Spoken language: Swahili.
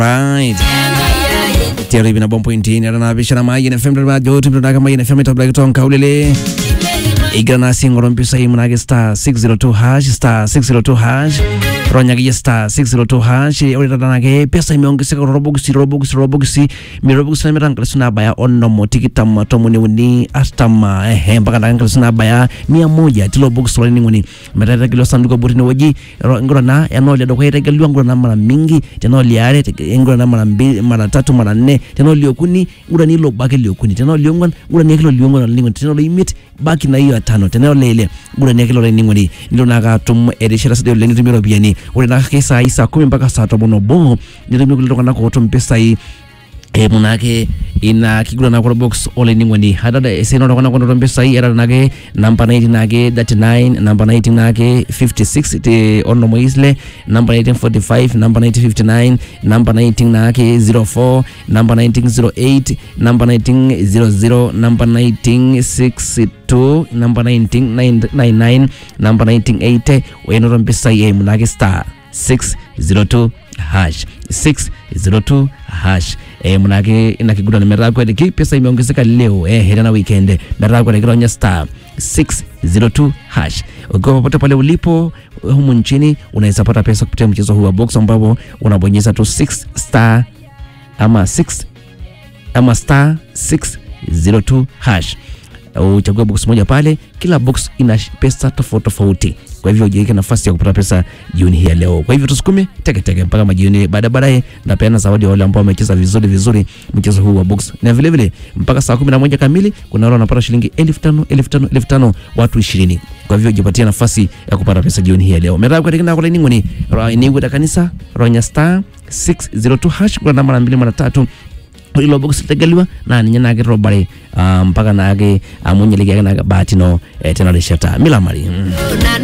Right. Tiari bina bom pointi ni rana bishana mai na FM dama jo tim daga mai na FM ta black ton kaulele. Igana singoro mpisa hii mnage star 602 hash star 602 hash ronya gi star 602 hash ore dana ge pesa imeongezeka robox robox robox mi robox na miranga suna baya onno motiki tamma to muni uni astama eh mpaka ndanga suna baya mia moja tilo box rolini nguni metata kilo sanduko butini waji ngora na yanole do kwaita kilo ngora na mara mingi teno liare ngora na mara mbili mara tatu mara nne teno liokuni ngora ni lo baki liokuni teno liongwan ngora ni kilo liongwan lingo teno lo imit baki na hiyo atano teno lele ngora ni kilo lengo ni ndilo naga tum erishara sadio lengo tumiro biani ore na kesa hii saa kumi mpaka saa tobono bo nirimi kulitonga nako to mpesa hii e munake ina kigula na kwa box ole ningoni hadada eseno na kwa kwa mpesa hii era nake namba 90 nake 39 namba 90 nake 56 te ono moisle namba 1945 namba 1959 namba 19 nake 04 namba 1908 namba 1900 namba 1962 namba 1999 namba 1980 weno mpesa hii munake star 602 hash 602 hash eh, munake inakigura na merako ki pesa imeongezeka leo eh, hela na weekend merako ikironya star 602 hash ukiwa popote pale ulipo humu nchini unaweza pata pesa kupitia mchezo huu wa box ambapo unabonyeza tu 6 star ama 6 ama star 602 hash uchague box moja pale kila box ina pesa tofauti tofauti kwa hivyo ujiweke nafasi ya kupata pesa jioni hii ya leo kwa hivyo tusukume teke teke mpaka majioni baada baadaye napeana zawadi wale ambao wamecheza vizuri vizuri mchezo huu wa box na vile vile mpaka saa kumi na moja kamili kuna wale wanapata shilingi elfu tano elfu tano elfu tano watu ishirini kwa hivyo jipatie nafasi ya kupata pesa jioni hii ya leo mera kwa tikina kwa ningoni ni kanisa ronya star 602 hash kwa namba mbili mara tatu ilo box litegeliwa na ninye nake robare uh, mpaka nake amunyelegeke nake bahati no eh, tena lishata milamari mm.